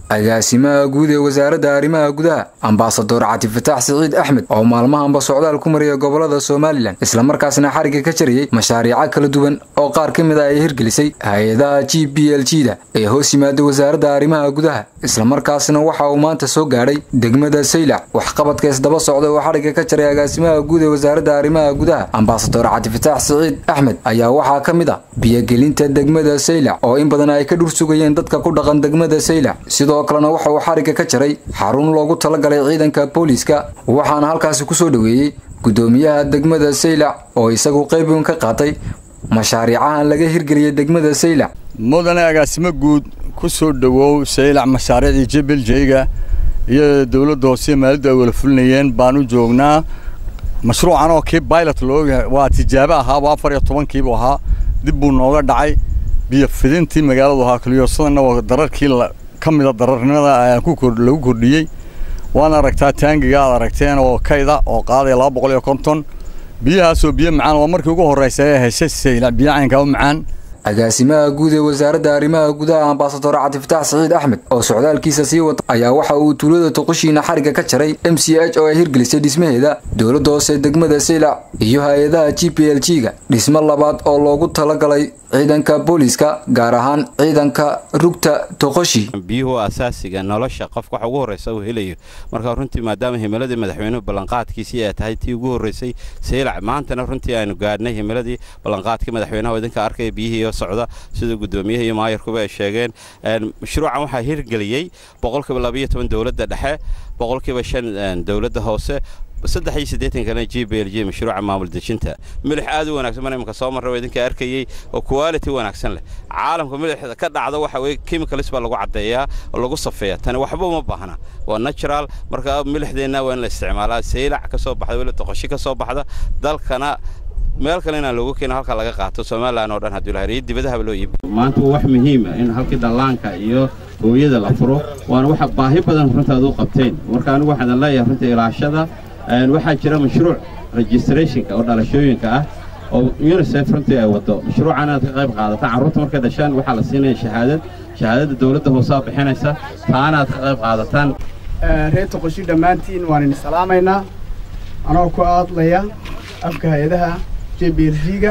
agaasimaha guud ee wasaaradda arrimaha gudaha ambasador cabdifataax siciid axmed oo maalmahanba socdaal ku maraya gobolada somalilan islamarkaasna xarigga ka jarayay mashaariico kala duwan oo qaar ka mid a ay hirgelisay hay-adaha g b l g da ee hoos yimaada wasaaradda arrimaha gudaha islamarkaasna waxa uu maanta soo gaadhay degmada saylac waxqabadka isdaba socda oo xarigga ka jaray agaasimaha guud ee wasaaradda arrimaha gudaha ambasador cabdifataax siciid axmed ayaa waxaa ka mid ah biyogelinta degmada saylac oo in badan ay ka dhur sugayeen dadka ku dhaqan degmada saylac sidoo kalena waxa uu xarigga ka jaray xarun loogu talagalay ciidanka booliiska waxaana halkaasi kusoo dhoweeyey guddoomiyaha degmada saylac oo isagu qayb weyn ka qaatay mashaariicahan laga hirgeliyay degmada saylac mudane agaasimo guud ku soo dhowow saylac mashaariicdii jebeljeyga iyo dowladda hoose maaliddu ay wala fulinayeen baan u joognaa mashruucan oo kii bilot looga waa tijaabo ahaaba afar iyo tobankiibuu ahaa dib buu nooga dhacay biyo fidintii magaaladu ahaa kaliyoosadana waa dararkii ka mida dararnimada lagu kordhiyey waana aragtaa taangiga aad aragteen oo kayda oo qaadaya laba boqol iyo konton biyahaasoo biyo macaan waa markii ugu horraysa ee heshay saylac biyo caynkaa u macaan agaasimaha guud ee wasaaradda arrimaha gudaha ambasador cabdifataax siciid axmed oo socdaalkiisa sii wata ayaa waxa uu tuulada toqoshiina xarigga ka jaray m c h oo ay hirgelisay dhismaheeda dowladda hoose degmada saylac iyo hay-adaha g p l g ga dhismo labaad oo loogu talagalay ciidanka booliiska gaar ahaan ciidanka rugta toqoshi biyuhu asaasiga nolosha qofka waxa ugu horraysa uu helayo marka runtii maadaama himiladii madaxweynuhu ballanqaadkiisii ay tahay tii ugu horraysay saylac maantana runtii aynu gaadhnay himiladii ballanqaadkii madaxweynaha idinka arkaya biyihii socda sida guddoomiyaha iyo maayarkuba ay sheegeen mashruucan waxaa hirgeliyey boqolkiiba labayo toban dowladda dhexe boqolkiiba shan dowladda hoose saddex iyo siddeetankana g b l g mashruuca maamul dejinta milix aad u wanaagsan mana imika soo marra idinka arkayey oo quality wanaagsan leh caalamka milixda ka dhacda waxa weeye chemicalis baa lagu caddeeyaa oo lagu safeeya tani waxba uma baahna waa natural marka milixdeenna waa in la isticmaalaa saylac ka soo baxda weli toqoshi ka soo baxda dalkana meel kale inaan loogu keeno halka laga qaato somalilan oo dhan hadduu lahay iyo dibadahaba loo iibiyo maanta waa wax muhiima in halkii dhallaanka iyo hooyada la furo waana waxa baahi badan runtaad u qabteen marka anigu waxaan leeyahay runta ilaashada waxaa jira mashruuc registrationka oo dhalashooyinka ah oo unisef runtii ay waddo mashruucan inaad ka qayb qaadataan carruurta markay dhashaan waxaa la siinaya shahaadad shahaadadda dowladda hoosaa bixinaysa taana aad ka qayb qaadataan reer toqoshi dhammaantiin waan idin salaamaynaa anoo ku aadlaya afka hay-adaha j b l g ga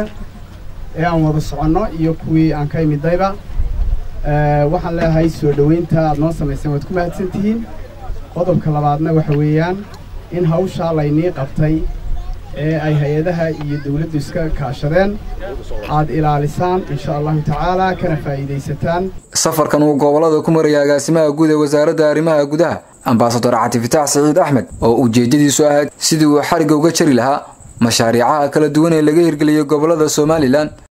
ee aan wada soconno iyo kuwii aan ka imidayba waxaan leeyahay soo dhowaynta aad noo samayseen waad ku mahadsan tihiin qodobka labaadna waxa weeyaan in hawshaa laynii qabtay ee ay hay-adaha iyo dawladdu iska kaashadeen aad ilaalisaan insha allahu tacaalaa kana faa'iidaysataan safarkan uu gobolada ku maraya agaasimaha guud ee wasaaradda arrimaha gudaha ambasador cabdifataax siciid axmed oo ujeeddadiisu ahayd sidii uu xarigga uga jari lahaa mashaariicaha kala duwan ee laga hirgeliyey gobolada somalilan